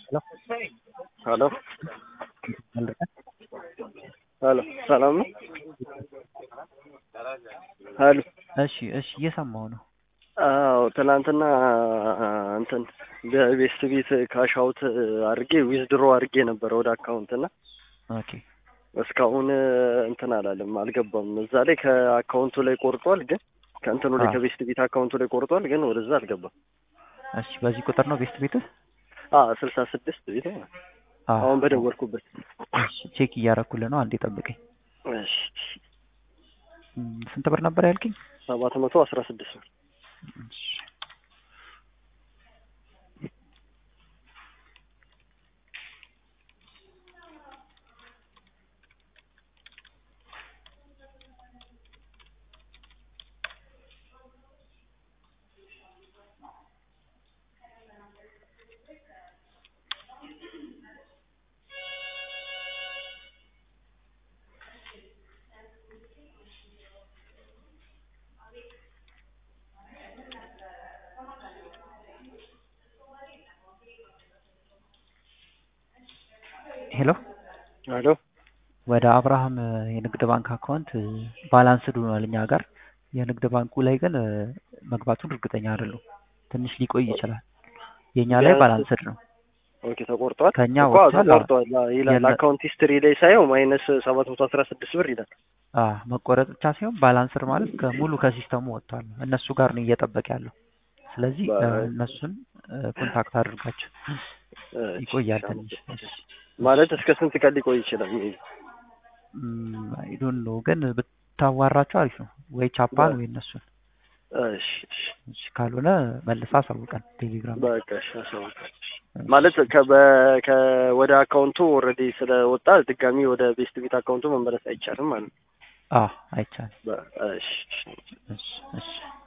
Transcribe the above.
ሄሎ ሄሎ ሰላም ነው? ሄሎ እሺ እሺ እየሰማሁ ነው። አዎ ትናንትና እንትን በቤስት ቤት ካሽ አውት አድርጌ ዊዝድሮ አድርጌ ነበረ ወደ አካውንት እና ኦኬ እስካሁን እንትን አላለም አልገባም። እዛ ላይ ከአካውንቱ ላይ ቆርጧል፣ ግን ከእንትኑ ላይ አዎ። ከቤስት ቤት አካውንቱ ላይ ቆርጧል፣ ግን ወደዛ አልገባም። እሺ በዚህ ቁጥር ነው ቤስት ቤትህ? አ ስልሳ ስድስት ቤት ነው አዎ። አሁን በደወልኩበት። እሺ ቼክ እያረኩልህ ነው። አንዴ ጠብቀኝ። እሺ እም፣ ስንት ብር ነበር ያልከኝ? ሰባት መቶ አስራ ስድስት ነው። እሺ። ሄሎ ሄሎ ወደ አብርሃም እ፣ የንግድ ባንክ አካውንት እ፣ ባላንስድ ሆኗል እኛ ጋር። የንግድ ባንኩ ላይ ግን እ፣ መግባቱን እርግጠኛ አይደለሁም። ትንሽ ሊቆይ ይችላል። የእኛ ላይ ቢያንስ- ባላንስድ ነው። ኦኬ ተቆርጧል። ከእኛ እኮ አዎ፣ ወጥቷል። ተቆርጧል አዎ ይላል። የለ- አካውንት ሂስትሪ ላይ ሳየው ማይነስ ሰባት መቶ አስራ ስድስት ብር ይላል። አ መቆረጥ ብቻ ሳይሆን ባላንስር ማለት ከሙሉ ከሲስተሙ ወጥቷል። እነሱ ጋር ነው እየጠበቀ ያለው። ስለዚህ እ፣ በ- እነሱን እ፣ ኮንታክት አድርጋቸው እሺ፣ ይቆያል እሺ፣ ትንሽ። እሺ። ማለት እስከ ስንት ቀን ሊቆይ ይችላል? ሜይ ቢ? አይ ዶንት ኖ ግን ብታዋራቸው አሪፍ ነው። ወይ ቻፓን በ- ወይ እነሱን። እሺ፣ እሺ፣ እሺ፣ ካልሆነ መልሳ አሳውቀን ቴሌግራም። በቃ እሺ፣ አሳውቃለሁ። ማለት ከበ- ከ- ወደ አካውንቱ ኦልሬዲ ስለወጣ ድጋሚ ወደ ቤስት ቤት አካውንቱ መመለስ አይቻልም ማለት ነው። አዎ አይቻልም። በ- እሺ፣ እሺ። እሺ እሺ